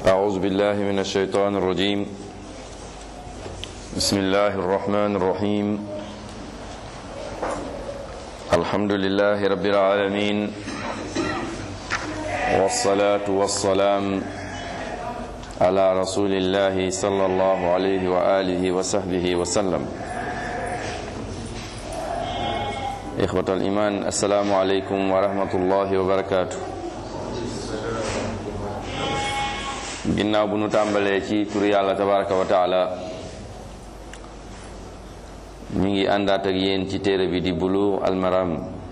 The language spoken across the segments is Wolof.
أعوذ بالله من الشيطان الرجيم بسم الله الرحمن الرحيم الحمد لله رب العالمين والصلاة والسلام على رسول الله صلى الله عليه وآله وصحبه وسلم إخوة الإيمان السلام عليكم ورحمة الله وبركاته ginnaaw bu nu tàmbalee ci turu yàlla tabaraka wa taala ñu ngi àndaat ak yéen ci téere bi di bulu almaram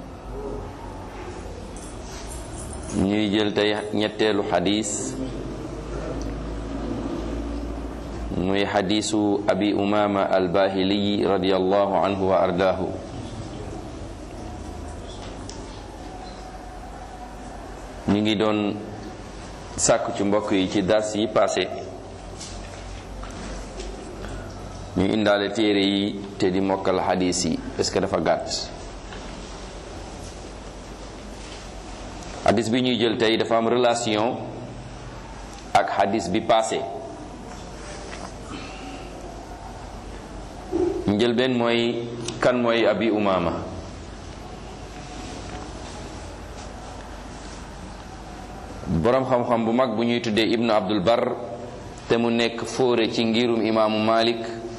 ñuy jël tey ñetteelu xadis muy xadisu abi umama albahiliyi radiallahu anhu wa ardaahu ñu ngi doon sàkk ci mbokk yi ci dars yi passé ñu indaale téere yi te di mokkal xadis yi est-ce que dafa gàtt xadis bi ñuy jël tey dafa am relation ak xadis bi passé njël benn mooy kan mooy abi umama boroom xam-xam bu mag bu ñuy tuddee ibnu abdul bar te mu nekk fóore ci ngirum imaamu malik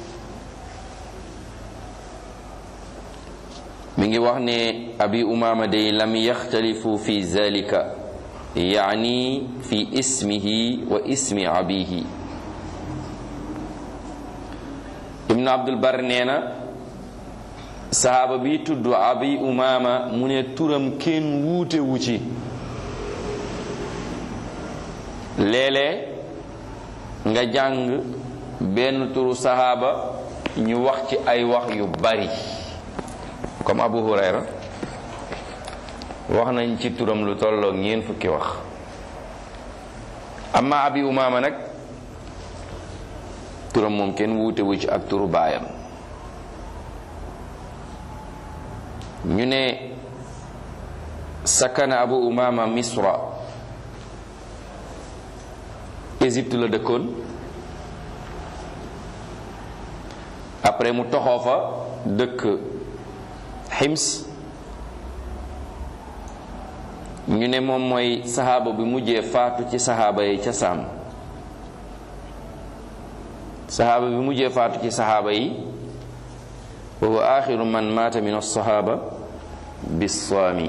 mi ngi wax ne abi umama day lam yaxtalifu fi zalika yaani fi ismihi wa ismi abihi ibnu abdul bar nee na sahaaba bi tudd abi umama mu ne turam kenn wuute wu ci léeg-léeg nga jàng benn turu sahaaba ñu wax ci ay wax yu bari comme Abu Hurayra wax nañ ci turam lu tolloog ñeent fukki wax amma abi umaama nag turam moom kenn wuute wu ci ak turu baayam ñu ne sakana abu umaama misra Égypte la dëkkoon après mu toxoo fa dëkk Hims ñu ne moom mooy saxaaba bi mujjee faatu ci saxaaba yi ca Saam saxaaba bi mujjee faatu ci saxaaba yi wa huwa axiru man maata min alsaxaaba bissaami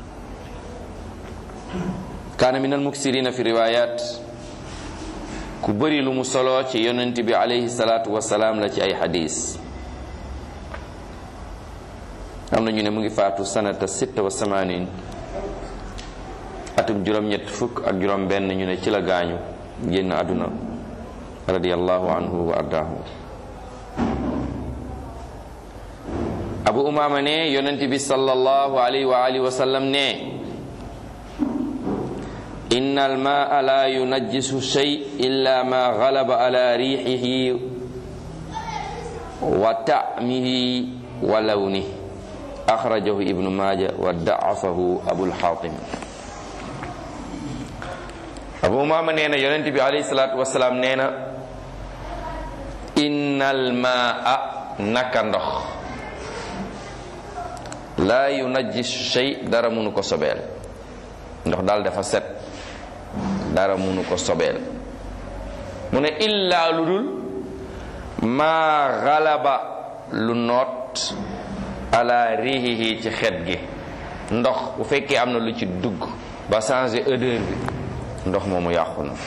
kaana min almuksirina fi riwayat ku bëri lu mu solo ci yonent bi alayhi salaatu wasalaam la ci ay xadis am na ñu ne mu ngi faatu sanata sitta wa samanin atum juróom-ñett fukk ak juróom benn ñu ne ci la gaañu génn àdduna radiyallahu anhu wa ardaahu abu umaama ne yonent bi sallallahu alayhi wa alihi wa sallam ne inna almaa la yunajjisu shay illa ma galaba ala riixihi wa ta'mihi wa lawnihi axrajahu ibnu maaja wa da'afahu abul xaatim abu umaama nee na yonent bi alayhi salaatu wasalaam nee na inna almaa naka ndox la yunajjisu shay dara mënu ko sobeel ndox daal dafa set dara munu ko sobeel mu ne illaa lu dul maa xalaba lu noot ala riihihi ci xet gi ndox bu fekkee am na lu ci dugg ba changer odeur bi ndox moomu yàqu na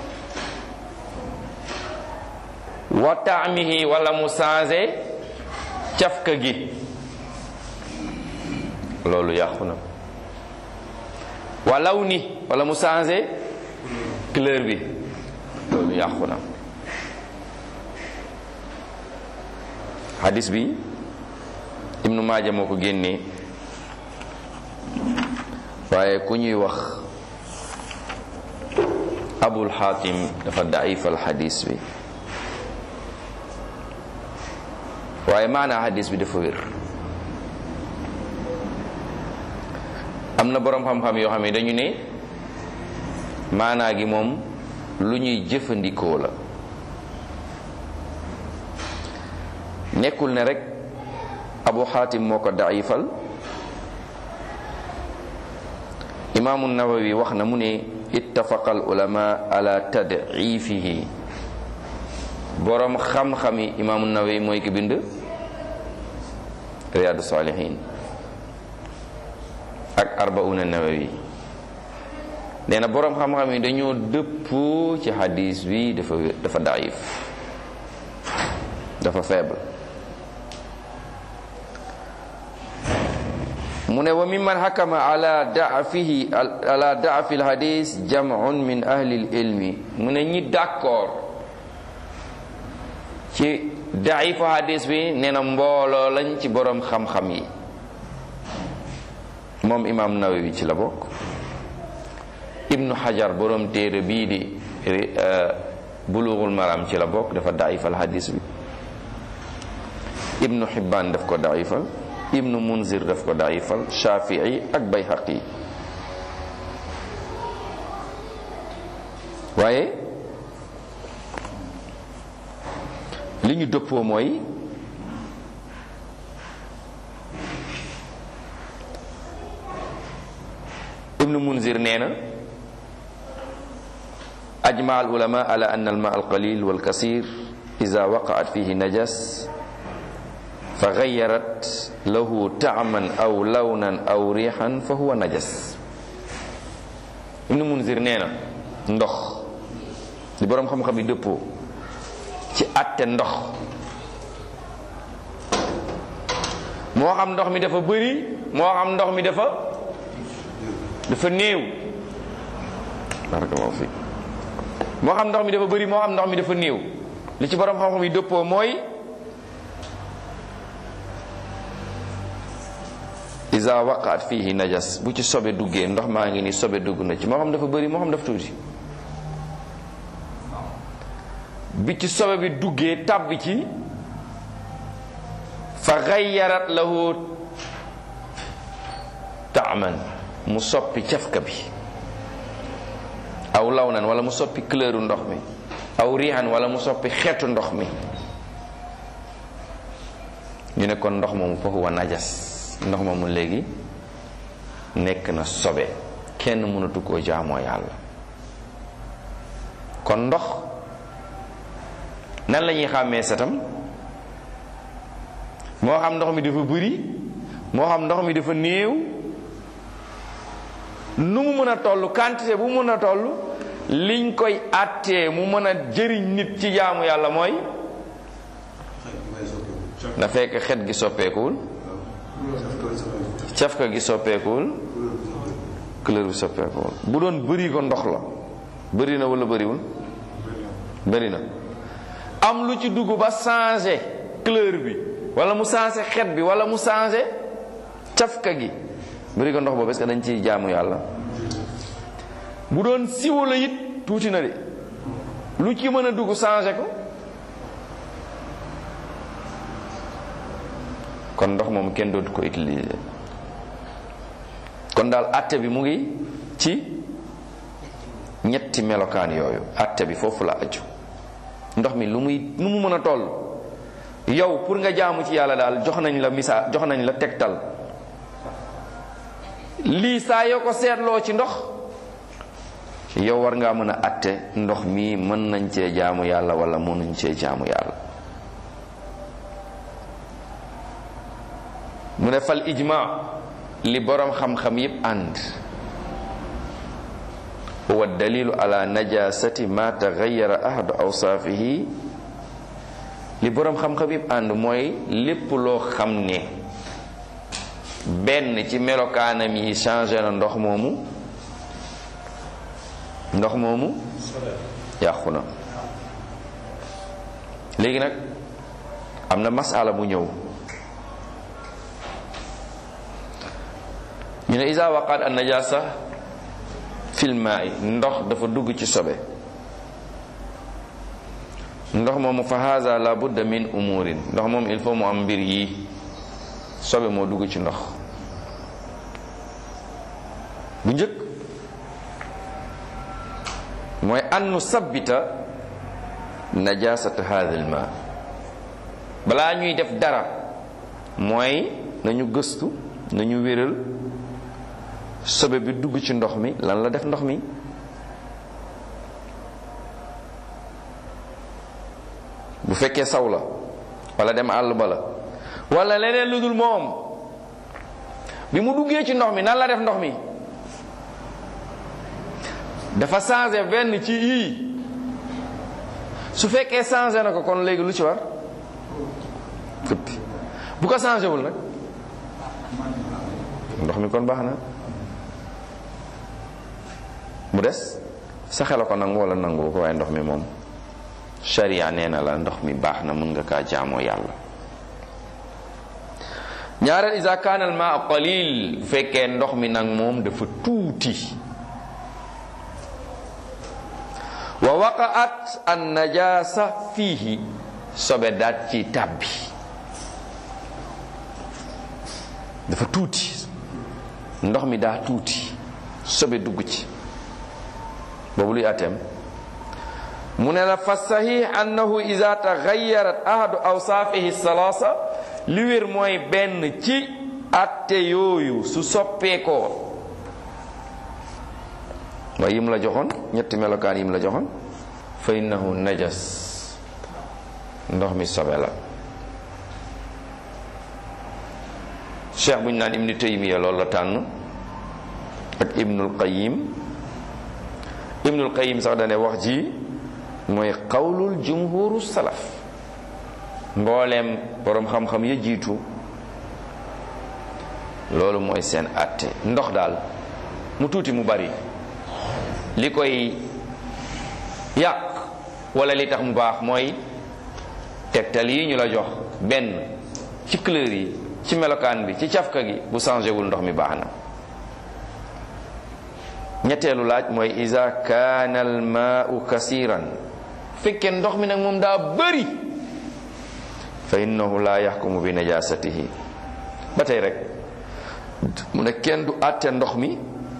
wa taamihi wala mu changer cafka gi loolu yàqu na wa lawni wala mu changer couleur bi loolu yàqu na hadis bi ibnu maaja moo ko génnee waaye ku ñuy wax abul xaatim dafa daifal hadis bi waaye maanaa hadis bi dafa wér am na boroom xam-xam yoo xam ne dañu ne maanaa gi moom lu ñuy jëfandikoo la nekkul ne rek abu xaatim moo ko daifal imaamu nawawi wax na mu ne ittafaqa al ulama ala tadifihi boroom xam-xami imaamu nawawi mooy ki bind riyaadu saalihin ak arbauna nawawi nee na boroom xam-xam yi dañoo dëppoo ci xadis bi dafa dafa daif dafa faible mu ne wa mimman hakama ala daafihi ala daafi alhadis jam'un min ahli ilmi mu ne ñi d'accord ci daifu hadis bi nee na mbooloo lañ ci boroom xam-xam yi moom imam nawawi ci la bokk ibnu xajar boroom téere bii di bulughul maram ci la bokk dafa daifal hadis bi ibnu xibbaan daf ko daifal ibnu munzir daf ko daifal shafii ak bayhaqi waaye li ñu dëppoo mooy ibnu munzir nee na ajma al ulama ala an al ma al qalil wal kasir ida waqaat fihi najas fa gayarat lahu taaman aw lawnan aw riixan fa huwa najas ibnu munzir nee na ndox li boroom xam-xam yi dëppoo ci àtte ndox moo xam ndox mi dafa bëri moo xam ndox mi dafa dafa néew barakallahu fi moo xam ndox mi dafa bëri moo xam ndox mi dafa néew li ci borom xam-xam yi dëppoo mooy isa waqaat fihi najas bu ci sobe duggee ndox maa ngi ni sobe dugg na ci moo xam dafa bëri moo xam dafa tuuti bi ci sobe bi duggee tàbbi ci fa xayyarat lahu taaman mu soppi cafka bi aw lawnan wala mu soppi couleur ndox mi aw rihan wala mu soppi xeetu ndox mi ñu ne kon ndox moomu foofu wa najas ndox moomu léegi nekk na sobe kenn mënatu koo jaamoo yàlla kon ndox nan la ñuy xàmmee setam moo xam ndox mi dafa bëri moo xam ndox mi dafa néew nu mu mën a toll quantité bu mu mën a toll liñ koy àttee mu mën a jëriñ nit ci jaamu yàlla mooy na fekk xet gi soppeekuwul cafka gi soppeekuwul couleur bi soppeekuwul bu doon bëri ko ndox la bëri na wala bëriwul bëri na am lu ci dugg ba changé couleur bi wala mu changé xet bi wala mu changé cafka gi bëri ko ndox boobu est-ce que dañ ciy jaamu yàlla bu doon siwo la it tuuti na de lu ci mën a dugg changé ko kon ndox moom kenn dootu ko utiliser kon daal àtte bi mu ngi ci ñetti melokaan yooyu àtte bi foofu la aju ndox mi lu muy nu mu mën a toll yow pour nga jaamu ci yàlla daal jox nañ la misaal jox nañ la tegtal lii saa yoo ko seetloo ci ndox yow war ngaa mën a atte ndox mii mën nañ cee jaamu yàlla wala mënuñ cee jaamu yàlla mu ne fal ijma li boroom xam-xam yépp ànd huwa dalilu ala najasati ma taxayara ahadu awsaafihi li boroom xam-xam yépp ànd mooy lépp loo xam ne benn ci melokaanam yi changé na ndox moomu ndox moomu yàqu na léegi nag am na masala bu ñëw ñu ne isa waqaat an najasa fil maa'i ndox dafa dugg ci sobe ndox moomu fa haza la budda min umurin ndox moom il faut mu am mbir yi sobe moo dugg ci ndox bu njëkk mooy an nu sabbita najasata hadha al ma balaa ñuy def dara mooy nañu gëstu nañu wéral sobe bi dugg ci ndox mi lan la def ndox mi bu fekkee saw la wala dem àll ba la wala leneen lu dul moom bi mu duggee ci ndox mi nan la def ndox mi dafa changé benn ci yii su fekkee changé na ko kon léegi lu ci war fëppi bu ko changé wul nag ndox mi kon baax na mu des sa xel ko nangu wala nangu ko waaye ndox mi moom sharia nee na la ndox mi baax na mun nga kaa jaamoo yàlla ñaareel isa kaana al maa qalil bu fekkee ndox mi nag moom dafa tuuti wa waqaat an najasa fiihi sobe daat ci tàbbi dafa tuuti ndox mi daa tuuti sobe dugg ci boobu luy ateem mu ne la fa sahih annahu ida taxayarat ahadu awsaafihi salaasa li wér mooy benn ci atte yooyu su soppeekoo waaye yim la joxoon ñetti melokaan yim la joxoon fa innahu najas ndox mi sobe la cheikh bu ñu naan ibnu taymiya loolu la tànn ak ibnul qayim ibnul qayim sax dane wax ji mooy qawlul jumhuru salaf mbooleem boroom xam-xam ya jiitu loolu mooy seen àtte ndox daal mu tuuti mu bari li koy yàq wala li tax mu baax mooy tegtal yi ñu la jox benn ci couleur yi ci melokaan bi ci cafka gi bu changé wul ndox mi baax na ñetteelu laaj mooy iza kaana al maau kasiran fekkee ndox mi nag moom daa bëri fa innahu la yaxkumu bi najasatihi ba tey rek mu ne kenn du àtte ndox mi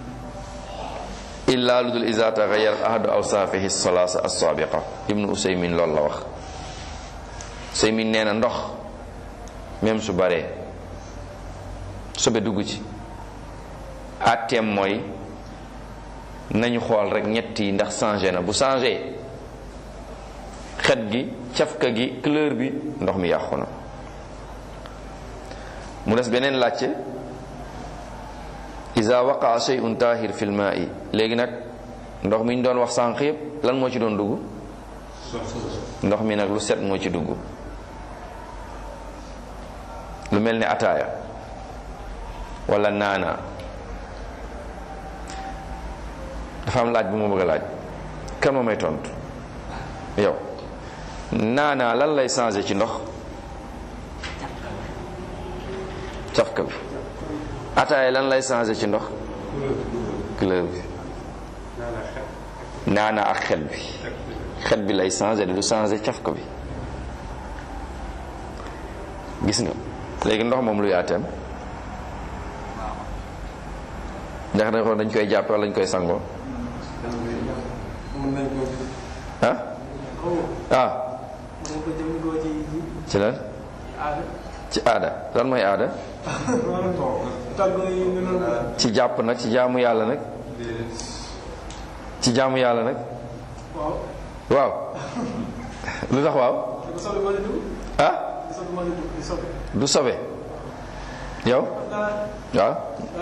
illa lu dul iza taxayar ahadu awsaafihi salaasa assaabiqa ibnu usaymin loolu la wax usaymin nee na ndox même su baree sobe dugg ci àtteem mooy nañu xool rek ñett yi ndax changé na bu changé xet gi cafka gi couleur bi ndox mi yàqu na mu des beneen laajte iza waqaa shay'un tahir fil ma'i léegi nag ndox mi ñu doon wax sànq yëpp lan moo ci doon dugg ndox mi nag lu set moo ci dugg lu mel ni ataaya wala naana dafa am laaj bu ma bëgg a laaj kan ma may tontu yow naana lan lay changé ci ndox cafka bi ataaya lan lay changé ci ndox couleur bi naana ak xet bi xet bi lay changé du changé cafka bi gis nga léegi ndox moom luy àtteem ndax dañ ko dañ koy jàppe wala dañ koy sangoo ah ah ci lan ci aada lan mooy aada ci jàpp nag ci jaamu yàlla nag ci jaamu yàlla nag waaw lu tax waaw ah du sobe yow waaw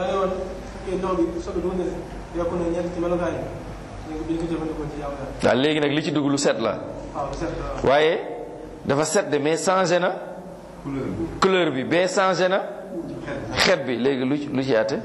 waaw léegi nag li ci dugg lu set la waaye dafa set de mais changé na couleur bi bee changé na xet bi léegi lu lu ci àtte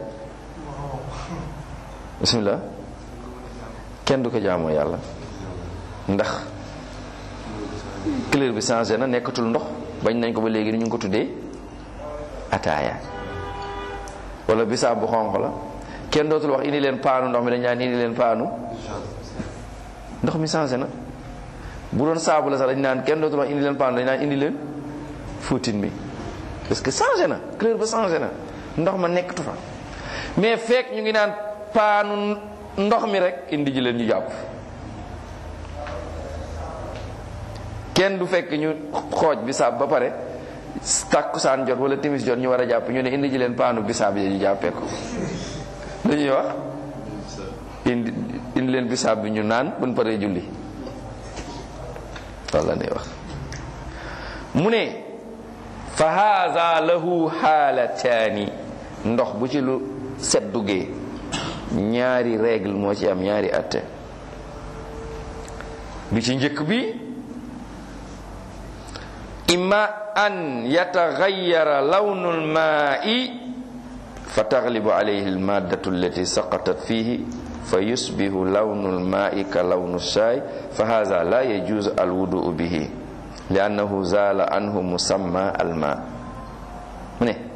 bismillah kenn du ko jaamoo yàlla ndax couleur bi changé na nekkatul ndox bañ nañ ko ba léegi ni ñu ngi ko tuddee ataaya wala bisaab bu xonq la kenn dootul wax indi leen paanu ndox mi dañ naan indi leen paanu ndox mi changé na bu doon saabu la sax dañ naan kenn dootul wax indi leen paanu dañ naan indi leen fóotin bi parce que changé na couleur ba changé na ndox ma nekkatu fa mais fekk ñu ngi naan paanu ndox mi rek indi ji leen ñu jàpp kenn du fekk ñu xooj bisaab ba pare tàkkusaan jot wala timis jot ñu war a jàpp ñu ne indi ji leen paanu bisaab yi ñu jàppee ko lu ñuy wax indi indi leen bisaab bi ñu naan buñ paree julli loolu la ñuy wax mu ne fa haza lahu xaalataani ndox bu ci lu set duggee ñaari règle moo ci am ñaari atte bi ci njëkk bi imma an yataxayara lawnu lmaai fa taglibu alayhi almaddatu allati saqatat fihi fa yusbihu lawnu lmaai ka lawnu shaay fa haza la yajuzu alwuduu bihi liannahu zala anhu musamma alma mu ne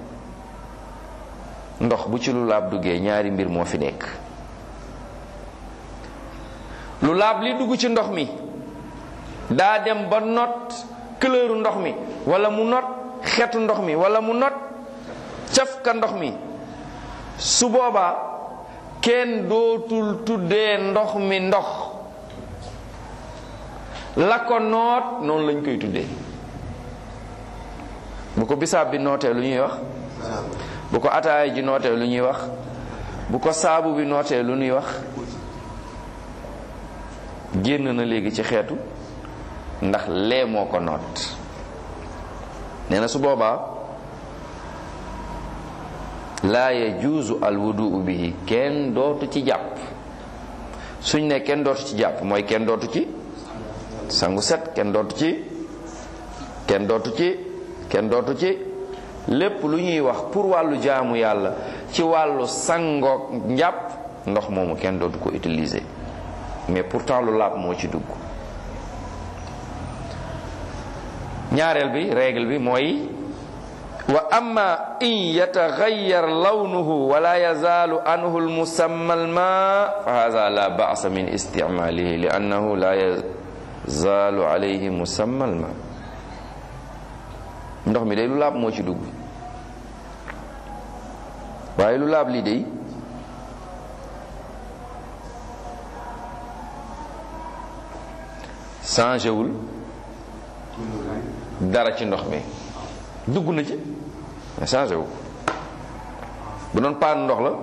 ndox bu ci lu laab duggee ñaari mbir moo fi nekk lu laab li dugg ci ndox mi daa dem ba not couleur ndox mi wala mu not xetu ndox mi wala mu not cafka ndox mi su boobaa kenn dootul tuddee ndox mi ndox la ko noot noonu lañ koy tuddee bu ko bisaab bi nootee lu ñuy wax bu ko ataaya ji nootee lu ñuy wax bu ko saabu bi nootee lu ñuy wax génn na léegi ci xeetu ndax lee moo ko noot nee na su boobaa laa yajuuzu al wuduu bihi kenn dootu ci jàpp suñ ne kenn dootu ci jàpp mooy kenn dootu ci sangu set kenn dootu ci kenn dootu ci kenn dootu ci lépp lu ñuy wax pour wàllu jaamu yàlla ci wàllu sangoog njàpp ndox moomu kenn dootu ko utiliser mais pourtant lu laab moo ci dugg ñaareel bi règle bi mooy wa amma in yataxayyar lawnuhu wala yazaalu anhu almusamma alma fa hada la ba'sa min isticmalihi li annahu la yazaalu alayhi musamma alma ndox mi day lu laab moo ci dugg waaye lu laab lii day changé wul dara ci ndox mi dugg na ci mais changé wu bu doon paan ndox la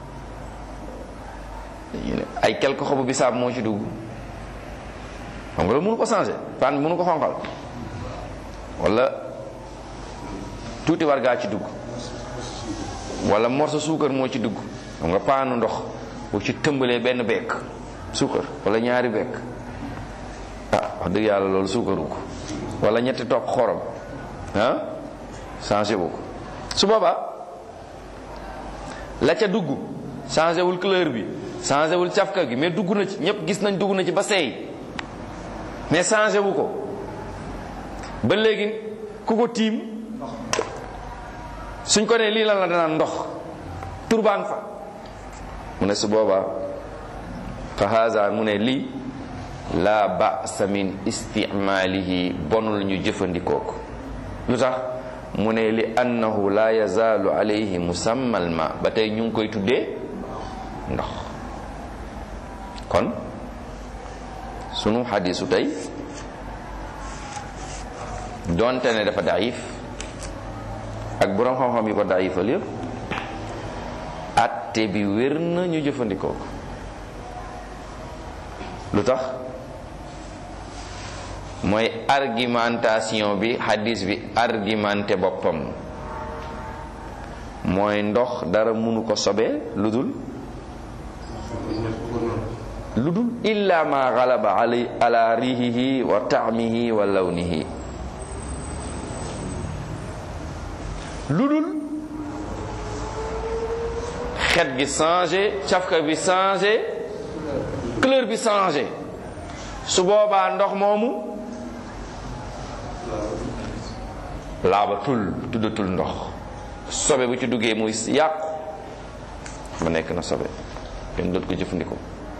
dañuy ne ay quelques xobu bisaab moo ci dugg xam nga loolu mënu ko changé paan bi mënu ko xonqal wala tuuti war gaa ci dugg wala morso suukar moo ci dugg xam nga paanu ndox bu ci tëmbalee benn bekk suukar wala ñaari bekk ah wax dëgg yàlla loolu suukaru ko wala ñetti topp xorom ah changé wu ko su boobaa la ca dugg changé wul couleur bi changé wul cafka gi mais dugg na ci ñëpp gis nañ dugg na ci ba seey mais changé wu ko ba léegi ku ko tiim suñ ko nee lii lan la danaan ndox turbaan fa mu ne su boobaa fa haza mu ne lii la ba'sa min isticmaalihi bonul ñu jëfandikoo ko lu tax mu ne li annahu la yazaalu alayhi musammal ma ba tey ñu ngi koy tuddee ndox kon sunu xadisu tey donte ne dafa daif ak boroom xam-xam yi ko daifal yëpp atte bi wér na ñu jëfandikoo ko lu tax mooy argumentation bi hadis bi argumenté boppam mooy ndox dara mënu ko sobee lu dul lu dul illa ma galaba ala ala rihihi wa taamihi wa lawnihi lu dul xet gi changé cafka bi changé couleur bi changé su boobaa ndox moomu laabatul tuddatul ndox sobe bu ci duggee muy yàqu ba nekk na sobe kenn doot ko jëfandikoo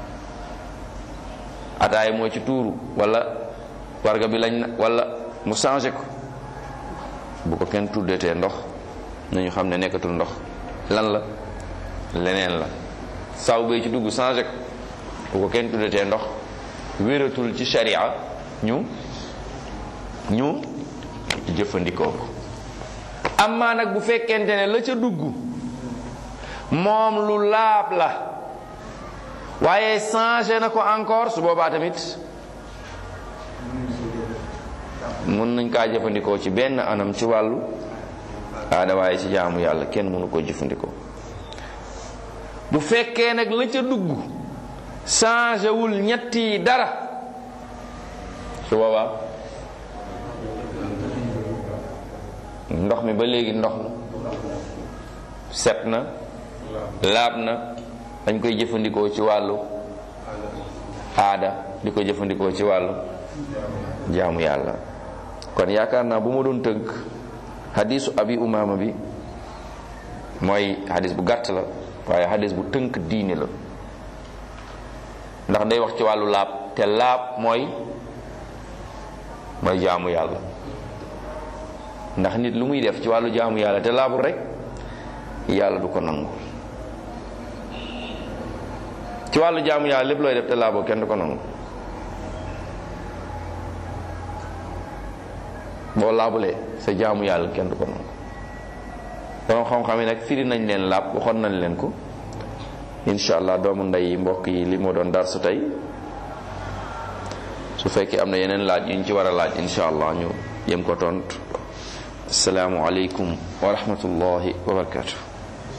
ataay moo ci tuuru wala warga bi lañ na wala mu changé ko bu ko kenn tuddatee ndox nañu xam ne nekkatul ndox lan la leneen la saw bay ci dugg changé ko bu ko kenn tuddatee ndox wératul ci sharia ñu ñu jëfandikoo ko amaa nag bu fekkente ne la ca dugg moom lu laab la waaye changé na ko encore su boobaa tamit mën nañ kaa jëfandikoo ci benn anam ci wàllu aada waaye ci jaamu yàlla kenn mënu koo jëfandikoo bu fekkee nag la ca dugg changé wul ñetti dara su boobaa ndox mi ba léegi ndox la set na laab na dañ koy jëfandikoo ci wàllu aada di ko jëfandikoo ci wàllu jaamu yàlla kon yaakaar naa bu ma doon tënk xadisu abi umaama bi mooy xadis bu gàtt la waaye xadis bu tënk diine la ndax day wax ci wàllu laab te laab mooy mooy jaamu yàlla ndax nit lu muy def ci wàllu jaamu yàlla te laabul rek yàlla du ko nangu ci wàllu jaamu yàlla lépp looy def te laaboo kenn du ko nangu boo laabulee sa jaamu yàlla kenn du ko nangu borom xam-xam yi nag firi nañ leen laab waxoon nañ leen ko incha allah doomu ndey mbokk yi li moo doon dar su tey su fekkee am na yeneen laaj yu ñu ci war a laaj incha allah ñu yem ko tontu asalaamu aleykum wa rahmatullahi wa barakatuh